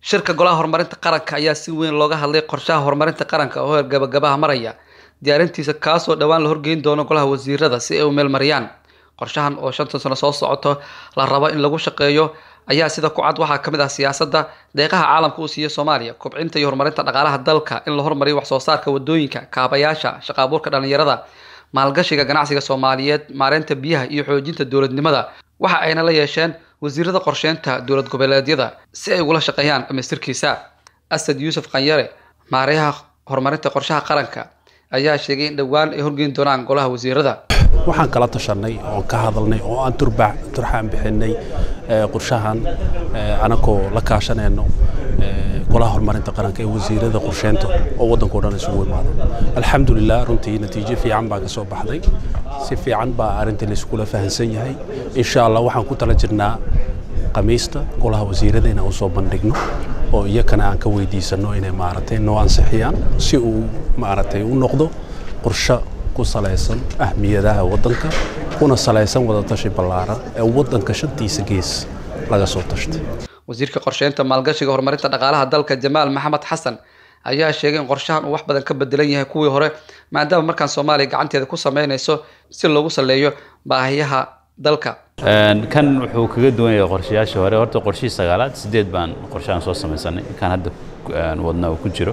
shirka golaha horumarinta qaranka ayaa si weyn looga hadlay qorshaha horumarinta qaranka oo heer gabagabaha maraya diyaarintiisa kaasoo dhowaan la horgeyn doono golaha wasiirada si ay u meelmariyaan qorshahan oo shantan sano soo socoto la rabo in lagu shaqeeyo ayaa sida ku cad waxaa kamid ah siyaasadda deeqaha caalamka uu siiya soomaaliya kobcinta iyo horumarinta dhaqaalaha dalka in la hormariyo wax soo saarka wadooyinka kaabayaasha shaqa abuurka dhalinyarada maalgashiga ganacsiga soomaaliyeed maareynta biyaha iyo xoojinta dowladnimada waxa ayna la yeesheen wasiirada qorsheynta dowlad goboleedyada si ay ugula shaqeeyaan dhamaystirkiisa asad yuusuf qanyare maareyaha horumarinta qorshaha qaranka ayaa sheegay in dhowaan ay horgeyn doonaan golaha wasiirada waxaan kala tashanay oon ka hadalnay oo aan turxaan bixinay qorshahan anagoo la kaashanayno golaha horumarinta qaranka ee wasiirada qorsheynta oo waddanka o dhan isugu imaada alxamdulilah runtii natiijo fiican baa ka soo baxday si fiican baa arrinta layskula fahansan yahay insha allah waxaan ku tala jirnaa khamiista golaha wasiirada inaan usoo bandhigno oo iyakana aan ka weydiisano inay maaragtay noo ansixiyaan si uu maaragtay u noqdo qorsho ku salaysan ahmiyadaha waddanka kuna salaysan wadatashi ballaaran ee waddanka shantiisa gees laga soo tashtay wasiirka qorsheynta maalgashiga horumarinta dhaqaalaha dalka jamaal maxamed xasan ayaa sheegay in qorshahan uu wax badan ka bedelan yahay kuwii hore maadaama markaan soomaaliya gacanteeda ku sameynayso si loogu saleeyo baahiyaha dalka kan wuxuu kaga duwan yahay qorshayaashii hore horta qorshihii sagaalaad sideed baan qorshahan soo samaysanay kan hadda wadna uu ku jiro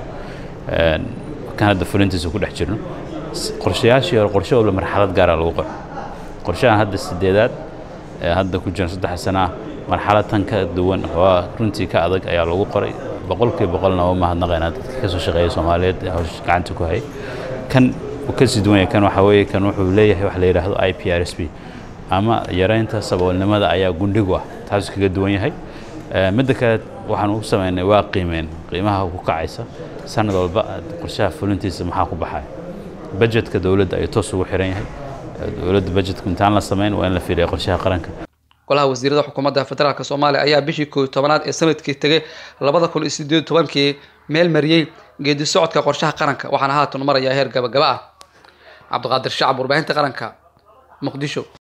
kan hadda fulintiisa ku dhex jirno qorshayaashii hore qorshe walba marxalad gaara lagu qoro qorshahan hadda sideedaad ee hadda ku jiran saddex sana marxalad tan ka duwan oo runtii ka adag ayaa lagu qoray boqolkiiba boqolna waa mahadnaqaynaa dadka ka soo shaqeeya soomaaliyeed ee hawsha gacanta ku hayay kan uu ka sii duwan yahay kan waxaa weeye kan wuxuu leeyahay wax la yidhaahdo i p r s p ama yaraynta saboolnimada ayaa gundhigu ah taasuu kaga duwan yahay midda kale waxaan u samaynay waa qiimeyn qiimaha ku kacaysa sanad walba qorshaha fulintiisa maxaa ku baxaya bajetka dowladda ayuu toos ugu xiran yahay dowladda bajetka intaan la samayn waa in la fiiriya qorshaha qaranka golaha wasiirada xukuumadda federaalk soomaaliya ayaa bishii kooiy tobanaad ee sanadkii tegay labada kun iyo sideed tobankii meel mariyey geedi socodka qorshaha qaranka waxaana haatan marayaa heer gabagaba ah cabdiqaadir shacab warbaahinta qaranka muqdisho